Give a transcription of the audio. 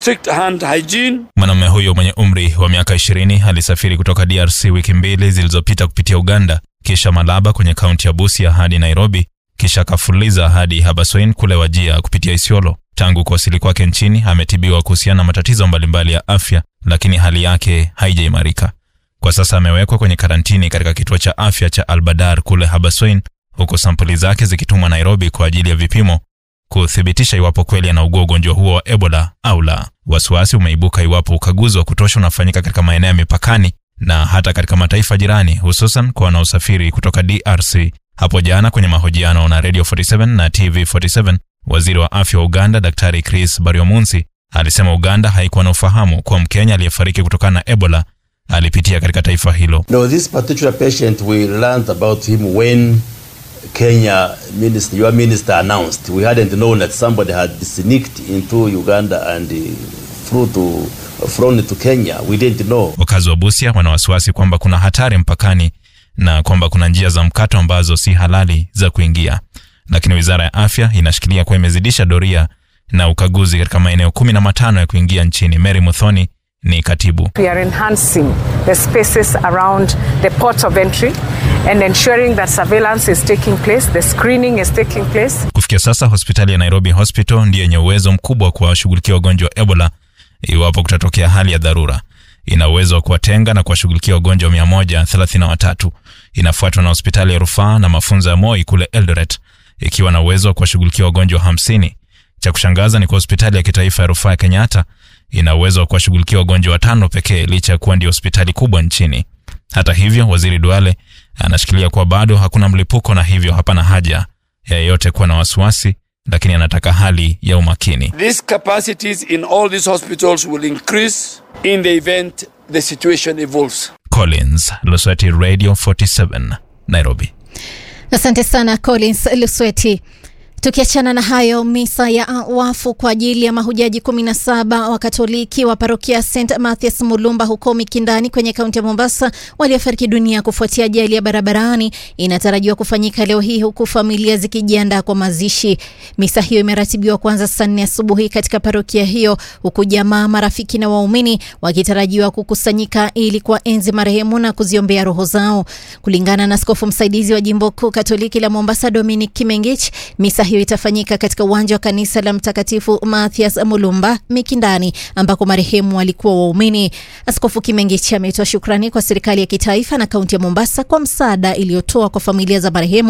strict hand hygiene. Mwanamume huyo mwenye umri wa miaka 20 alisafiri kutoka DRC wiki mbili zilizopita kupitia Uganda, kisha Malaba kwenye kaunti ya Busia hadi Nairobi, kisha akafuliza hadi Habaswein kule Wajia kupitia Isiolo. Tangu kuwasili kwake nchini ametibiwa kuhusiana na matatizo mbalimbali ya afya, lakini hali yake haijaimarika. Kwa sasa amewekwa kwenye karantini katika kituo cha afya cha Albadar kule Habaswein, huku sampuli zake zikitumwa Nairobi kwa ajili ya vipimo kuthibitisha iwapo kweli anaugua ugonjwa huo wa Ebola au la. Wasiwasi umeibuka iwapo ukaguzi wa kutosha unafanyika katika maeneo ya mipakani na hata katika mataifa jirani, hususan kwa wanaosafiri kutoka DRC. Hapo jana kwenye mahojiano na Radio 47 na TV 47, waziri wa afya wa Uganda Daktari Chris Baryomunsi alisema Uganda haikuwa na ufahamu kuwa Mkenya aliyefariki kutokana na Ebola alipitia katika taifa hilo. No, this particular patient, we learned about him when Kenya minister, your minister announced. We hadn't known that somebody had sneaked into Uganda and uh, through to, flown to Kenya. We didn't know. Wakazi wa Busia wana wasiwasi kwamba kuna hatari mpakani na kwamba kuna njia za mkato ambazo si halali za kuingia, lakini wizara ya afya inashikilia kuwa imezidisha doria na ukaguzi katika maeneo kumi na matano ya kuingia nchini. Mary Muthoni ni katibu. We are enhancing the spaces around the ports of entry and ensuring that surveillance is taking place, the screening is taking place. Kufikia sasa hospitali ya Nairobi Hospital ndiyo yenye uwezo mkubwa wa kuwashughulikia wagonjwa wa Ebola iwapo kutatokea hali ya dharura. Ina uwezo wa kuwatenga na kuwashughulikia wagonjwa 133. Inafuatwa na hospitali ya rufaa na mafunzo ya Moi kule Eldoret ikiwa na uwezo wa kuwashughulikia wagonjwa 50. Cha kushangaza ni kwa hospitali ya kitaifa ya rufaa ya Kenyatta ina uwezo wa kuwashughulikia wagonjwa watano pekee licha ya kuwa ndio hospitali kubwa nchini. Hata hivyo, waziri Duale anashikilia kuwa bado hakuna mlipuko na hivyo hapana haja ya yeyote kuwa na wasiwasi, lakini anataka hali ya umakini. These capacities in all these hospitals will increase in the event the situation evolves. Collins, Lusweti Radio 47, Nairobi. Asante sana Collins Lusweti. Tukiachana na hayo, misa ya wafu kwa ajili ya mahujaji 17 wa Katoliki wa parokia St Mathias Mulumba huko Mikindani kwenye kaunti ya Mombasa waliofariki dunia kufuatia ajali ya barabarani inatarajiwa kufanyika leo hii huku familia zikijiandaa kwa mazishi. Misa hiyo imeratibiwa kuanza saa nne asubuhi katika parokia hiyo huku jamaa, marafiki na waumini wakitarajiwa kukusanyika ili kuwaenzi marehemu na kuziombea roho zao. Kulingana na askofu msaidizi wa jimbo kuu Katoliki la Mombasa Dominic Kimengich, misa hiyo itafanyika katika uwanja wa kanisa la Mtakatifu Mathias Mulumba Mikindani, ambako marehemu walikuwa waumini. Askofu Kimengichi ametoa shukrani kwa serikali ya kitaifa na kaunti ya Mombasa kwa msaada iliyotoa kwa familia za marehemu